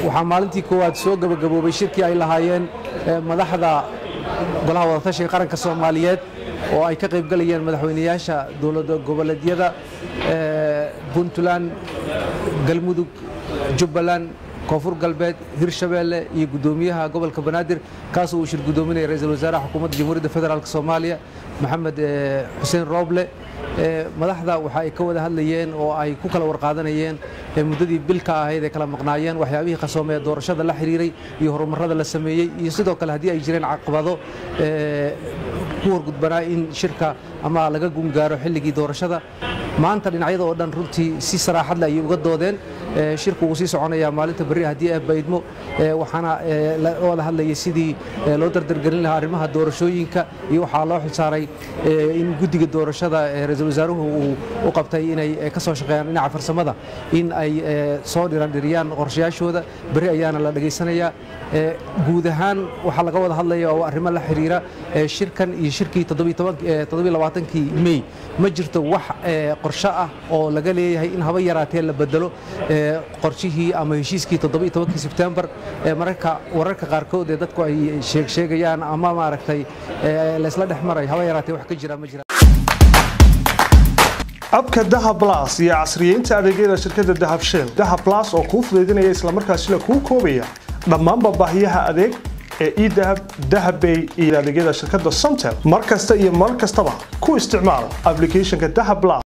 waxaa maalintii koowaad soo gebagaboobay shirkii ay lahaayeen madaxda golaha wadatashiga qaranka soomaaliyeed oo ay ka qaybgalayeen madaxweynayaasha dowlada goboleedyada puntland galmudug jubbaland koonfur galbeed hirshabeelle iyo guddoomiyaha gobolka banaadir kaasoo uu shir guddoominaya ra-iisul wasaaraha xukuumadda jamhuuriyadda federaalk soomaaliya maxamed xuseen rooble madaxda waxa ay ka wada hadlayeen oo ay ku kala warqaadanayeen muddadii bilka ahayd ay kala maqnaayeen waxyaabihii qasoomee doorashada la xiriiray iyo horumarrada la sameeyey iyo sidoo kale haddii ay jireen caqabado ku horgudbanaa in shirka ama laga gungaaro xilligii doorashada maanta dhinacyada oo dhan runtii si saraaxad leh ayay uga doodeen shirku wuu sii soconayaa maalinta berri haddii ay baydmo waxaana la wada hadlayay sidii loo dardargelin lahaa arrimaha doorashooyinka iyo waxaa loo xilsaaray in guddiga doorashada ra-iisul wasaaruhu uu u qabtay inay ka soo shaqeeyaan dhinaca farsamada in ay soo dhirandhiriyaan qorshayaashooda berri ayaana la dhegaysanayaa guud ahaan waxaa laga wada hadlaya oo arrimo la xiriira shirkan iyo shirkii kii mey ma jirto wax qorsho ah oo laga leeyahay in haba yaraatee la bedelo qorshihii ama heshiiskii kii sebtembar mararka wararka qaarkood ee dadku ay sheegsheegayaan ama maaragtay laysla dhex maray haba yaraatee wax ka jira ma jira abka dahab blas iyo casriyeynta adeegyada shirkadda dahab shell dahab blas oo kuu fudaydinaya islamarkaasina kuu koobaya dhammaanba baahiyaha adeeg ee edahab dahabbay iyo adeegyada shirkadda somtel mar kasta iyo mar kastaba ku isticmaal ablicathonka dahab blas